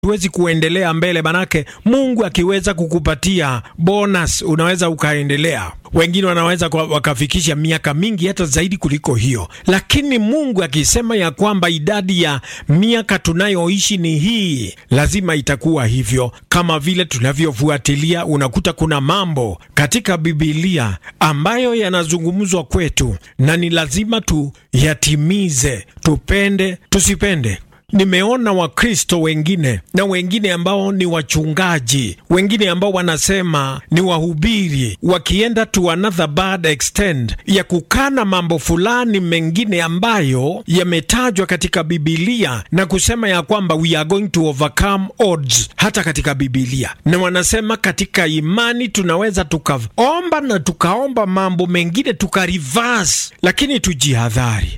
huwezi kuendelea mbele, manake Mungu akiweza kukupatia bonus unaweza ukaendelea. Wengine wanaweza wakafikisha miaka mingi hata zaidi kuliko hiyo, lakini Mungu akisema ya kwamba idadi ya miaka tunayoishi ni hii, lazima itakuwa hivyo. Kama vile tunavyofuatilia, unakuta kuna mambo katika Bibilia ambayo yanazungumzwa kwetu na ni lazima tuyatimize, tupende tusipende. Nimeona Wakristo wengine na wengine ambao ni wachungaji, wengine ambao wanasema ni wahubiri, wakienda to another bad extent ya kukana mambo fulani mengine ambayo yametajwa katika Bibilia na kusema ya kwamba we are going to overcome odds hata katika Bibilia, na wanasema katika imani tunaweza tukaomba na tukaomba mambo mengine tukareverse, lakini tujihadhari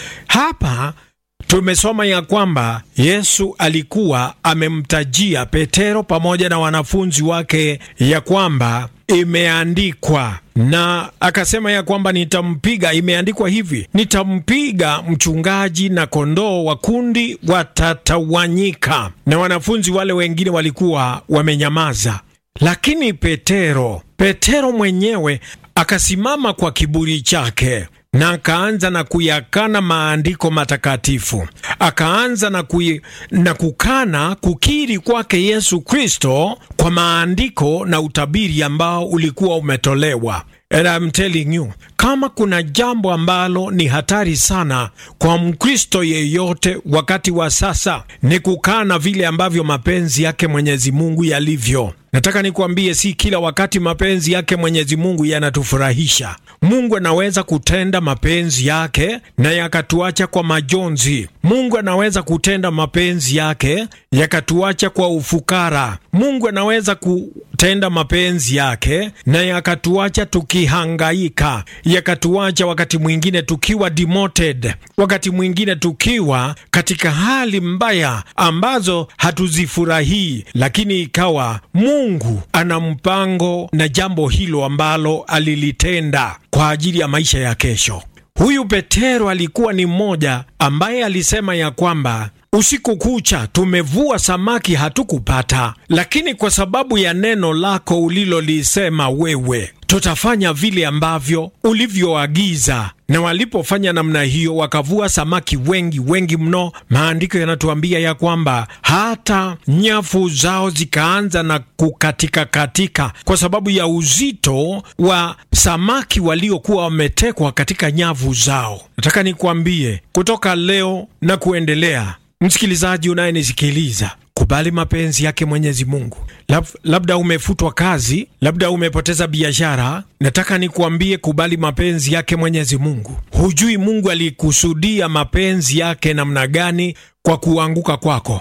hapa tumesoma ya kwamba Yesu alikuwa amemtajia Petero pamoja na wanafunzi wake ya kwamba imeandikwa, na akasema ya kwamba nitampiga, imeandikwa hivi, nitampiga mchungaji na kondoo wa kundi watatawanyika. Na wanafunzi wale wengine walikuwa wamenyamaza, lakini Petero, Petero mwenyewe akasimama kwa kiburi chake na akaanza na kuyakana maandiko matakatifu, akaanza na, kui, na kukana kukiri kwake Yesu Kristo kwa maandiko na utabiri ambao ulikuwa umetolewa. And I'm telling you, kama kuna jambo ambalo ni hatari sana kwa Mkristo yeyote wakati wa sasa ni kukana vile ambavyo mapenzi yake Mwenyezi Mungu yalivyo. Nataka nikwambie, si kila wakati mapenzi yake Mwenyezi Mungu yanatufurahisha. Mungu anaweza kutenda mapenzi yake na yakatuacha kwa majonzi. Mungu anaweza kutenda mapenzi yake yakatuacha kwa ufukara. Mungu anaweza kutenda mapenzi yake na yakatuacha tukihangaika, yakatuacha wakati mwingine tukiwa demoted, wakati mwingine tukiwa katika hali mbaya ambazo hatuzifurahii, lakini ikawa Mungu ana mpango na jambo hilo ambalo alilitenda kwa ajili ya maisha ya kesho. Huyu Petero alikuwa ni mmoja ambaye alisema ya kwamba usiku kucha tumevua samaki hatukupata, lakini kwa sababu ya neno lako ulilolisema wewe, tutafanya vile ambavyo ulivyoagiza. Na walipofanya namna hiyo, wakavua samaki wengi wengi mno. Maandiko yanatuambia ya kwamba hata nyavu zao zikaanza na kukatika katika, kwa sababu ya uzito wa samaki waliokuwa wametekwa katika nyavu zao. Nataka nikwambie kutoka leo na kuendelea Msikilizaji unayenisikiliza, kubali mapenzi yake Mwenyezi Mungu. Lab, labda umefutwa kazi, labda umepoteza biashara. Nataka nikuambie, kubali mapenzi yake Mwenyezi Mungu. Hujui Mungu alikusudia mapenzi yake namna gani kwa kuanguka kwako.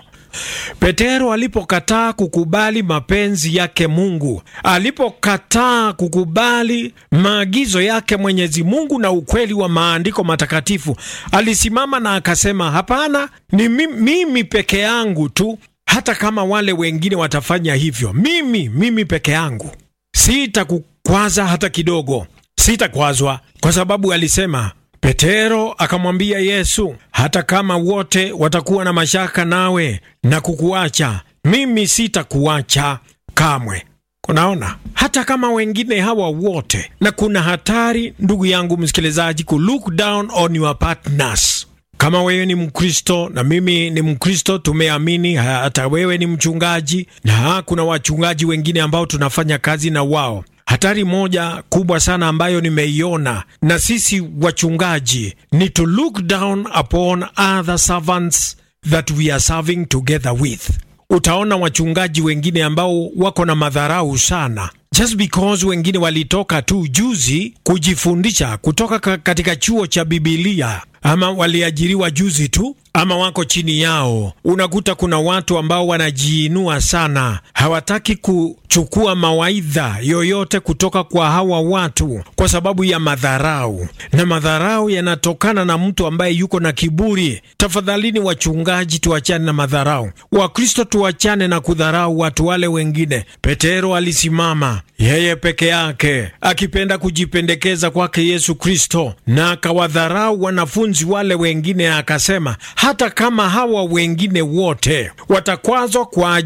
Petero alipokataa kukubali mapenzi yake Mungu, alipokataa kukubali maagizo yake Mwenyezi Mungu na ukweli wa maandiko matakatifu, alisimama na akasema, hapana, ni mimi peke yangu tu. Hata kama wale wengine watafanya hivyo, mimi mimi peke yangu sitakukwaza hata kidogo, sitakwazwa, kwa sababu alisema Petero akamwambia Yesu, hata kama wote watakuwa na mashaka nawe na kukuacha, mimi sitakuacha kamwe. Kunaona, hata kama wengine hawa wote, na kuna hatari ndugu yangu msikilizaji, ku look down on your partners. Kama wewe ni Mkristo na mimi ni Mkristo, tumeamini, hata wewe ni mchungaji na kuna wachungaji wengine ambao tunafanya kazi na wao Hatari moja kubwa sana ambayo nimeiona na sisi wachungaji ni to look down upon other servants that we are serving together with. Utaona wachungaji wengine ambao wako na madharau sana just because wengine walitoka tu juzi kujifundisha kutoka katika chuo cha Bibilia ama waliajiriwa juzi tu ama wako chini yao. Unakuta kuna watu ambao wanajiinua sana, hawataki kuchukua mawaidha yoyote kutoka kwa hawa watu kwa sababu ya madharau, na madharau yanatokana na mtu ambaye yuko na kiburi. Tafadhalini wachungaji, tuachane na madharau. Wakristo tuachane na kudharau watu wale wengine. Petero alisimama yeye peke yake akipenda kujipendekeza kwake Yesu Kristo, na akawadharau wanafunzi wale wengine, akasema hata kama hawa wengine wote watakwazwa kwa